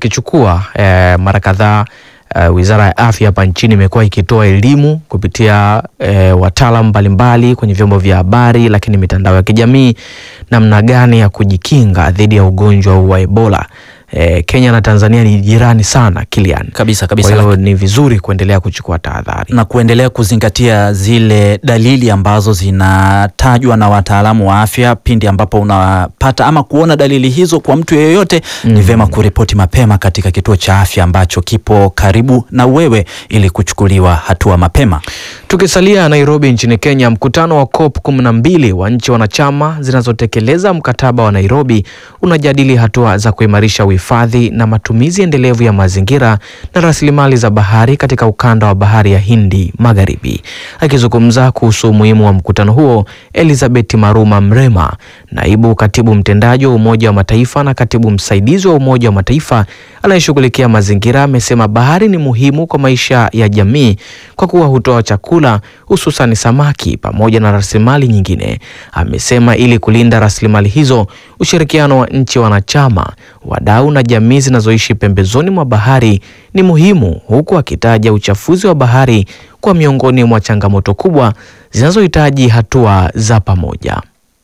zikichukua eh, mara kadhaa Uh, Wizara ya Afya hapa nchini imekuwa ikitoa elimu kupitia uh, wataalamu mbalimbali kwenye vyombo vya habari, lakini mitandao ya kijamii, namna gani ya kujikinga dhidi ya ugonjwa wa Ebola. Uh, Kenya na Tanzania ni jirani sana Kilian. Kabisa Kwa kabisa, hiyo ni vizuri kuendelea kuchukua tahadhari. na kuendelea kuzingatia zile dalili ambazo zinatajwa na wataalamu wa afya pindi ambapo unapata ama kuona dalili hizo kwa mtu yeyote, ni vyema kuripoti mapema katika kituo cha afya ambacho kipo karibu na wewe ili kuchukuliwa hatua mapema. Tukisalia Nairobi nchini Kenya, mkutano wa COP 12 wa nchi wanachama zinazotekeleza mkataba wa Nairobi unajadili hatua za kuimarisha uhifadhi na matumizi endelevu ya mazingira na rasilimali za bahari katika ukanda wa bahari ya Hindi Magharibi. Akizungumza kuhusu umuhimu wa mkutano huo, Elizabeth Maruma Mrema, naibu katibu mtendaji wa Umoja wa Mataifa na katibu msaidizi wa Umoja wa Mataifa anayeshughulikia mazingira, amesema bahari ni muhimu kwa maisha ya jamii kwa kuwa hutoa chakula hususani samaki pamoja na rasilimali nyingine. Amesema ili kulinda rasilimali hizo, ushirikiano wa nchi wanachama, wadau na jamii zinazoishi pembezoni mwa bahari ni muhimu, huku akitaja uchafuzi wa bahari kwa miongoni mwa changamoto kubwa zinazohitaji hatua za pamoja.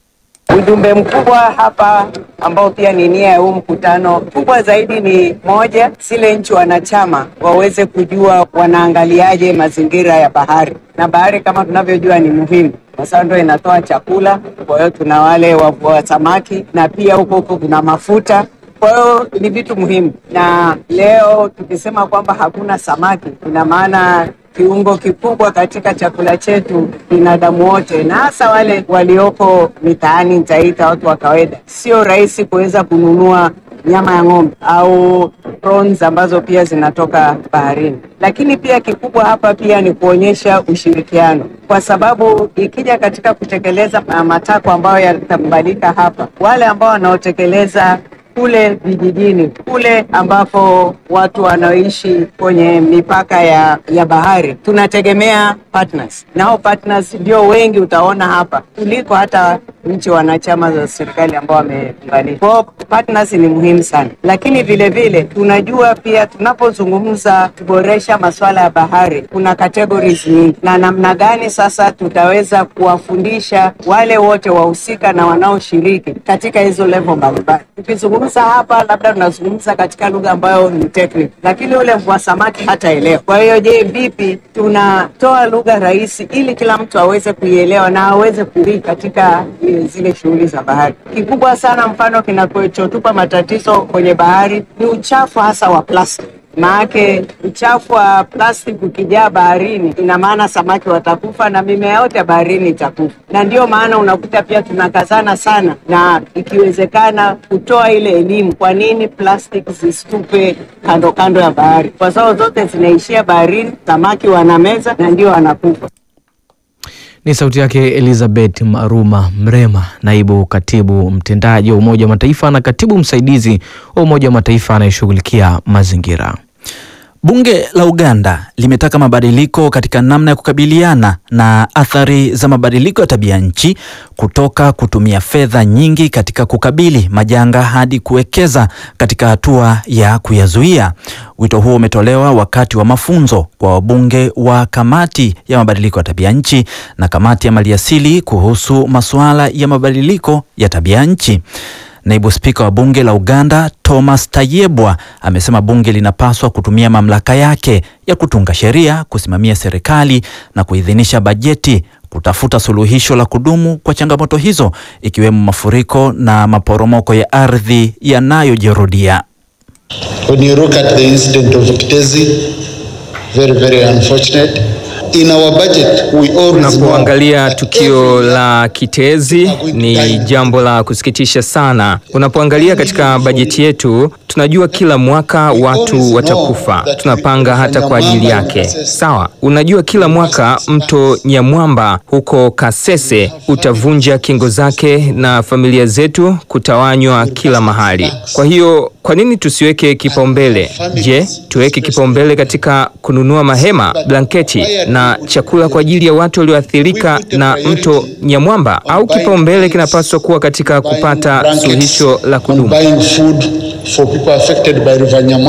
Ujumbe mkubwa hapa ambao pia ni nia ya huu mkutano kubwa zaidi ni moja, zile nchi wanachama waweze kujua wanaangaliaje mazingira ya bahari, na bahari kama tunavyojua ni muhimu kwa sababu ndio inatoa chakula. Kwa hiyo tuna wale wavua samaki na pia huko huko kuna mafuta kwa hiyo ni vitu muhimu, na leo tukisema kwamba hakuna samaki, ina maana kiungo kikubwa katika chakula chetu binadamu wote, na hasa wale walioko mitaani, nitaita watu wa kawaida, sio rahisi kuweza kununua nyama ya ng'ombe au prawns ambazo pia zinatoka baharini. Lakini pia kikubwa hapa pia ni kuonyesha ushirikiano, kwa sababu ikija katika kutekeleza matakwa ambayo yatakubalika hapa, wale ambao wanaotekeleza kule vijijini kule ambapo watu wanaoishi kwenye mipaka ya, ya bahari tunategemea partners, na hao partners ndio wengi utaona hapa kuliko hata nchi wanachama za serikali ambao wameunganisha. Kwa hiyo partners ni muhimu sana, lakini vile vile tunajua pia tunapozungumza kuboresha masuala ya bahari kuna categories nyingi, na namna gani sasa tutaweza kuwafundisha wale wote wahusika na wanaoshiriki katika hizo level mbalimbali. Tukizungumza hapa, labda tunazungumza katika lugha ambayo ni technical, lakini yule mvua samaki hataelewa. Kwa hiyo, je, vipi tunatoa lugha rahisi ili kila mtu aweze kuielewa na aweze kushiriki katika zile shughuli za bahari. Kikubwa sana, mfano kinachotupa matatizo kwenye bahari ni uchafu hasa wa plastic. Maanake uchafu wa plastic ukijaa baharini, ina maana samaki watakufa na mimea yote ya baharini itakufa, na ndio maana unakuta pia tunakazana sana, na ikiwezekana kutoa ile elimu, kwa nini plastic zisitupe kando kando ya bahari, kwa sababu zote zinaishia baharini, samaki wanameza na ndio wanakufa. Ni sauti yake Elizabeth Maruma Mrema, naibu katibu mtendaji wa Umoja wa Mataifa na katibu msaidizi wa Umoja wa Mataifa anayeshughulikia mazingira. Bunge la Uganda limetaka mabadiliko katika namna ya kukabiliana na athari za mabadiliko ya tabia nchi kutoka kutumia fedha nyingi katika kukabili majanga hadi kuwekeza katika hatua ya kuyazuia. Wito huo umetolewa wakati wa mafunzo kwa wabunge wa kamati ya mabadiliko ya tabia nchi na kamati ya maliasili kuhusu masuala ya mabadiliko ya tabia nchi. Naibu spika wa bunge la Uganda Thomas Tayebwa amesema bunge linapaswa kutumia mamlaka yake ya kutunga sheria, kusimamia serikali na kuidhinisha bajeti kutafuta suluhisho la kudumu kwa changamoto hizo ikiwemo mafuriko na maporomoko ya ardhi yanayojirudia. When you look at the incident of Kitezi, very very unfortunate. In our budget, we always Unapoangalia know tukio that la Kitezi ni jambo la kusikitisha sana. Unapoangalia katika bajeti yetu, tunajua kila mwaka watu watakufa, tunapanga hata kwa ajili yake. Sawa, unajua kila mwaka mto Nyamwamba huko Kasese utavunja kingo zake na familia zetu kutawanywa kila mahali. Kwa hiyo kwa nini tusiweke kipaumbele? Je, tuweke kipaumbele katika kununua mahema, blanketi na chakula kwa ajili ya watu walioathirika na mto Nyamwamba, au kipaumbele kinapaswa kuwa katika kupata blankets suluhisho la and kudumu? buying food for people affected by River Nyamwamba.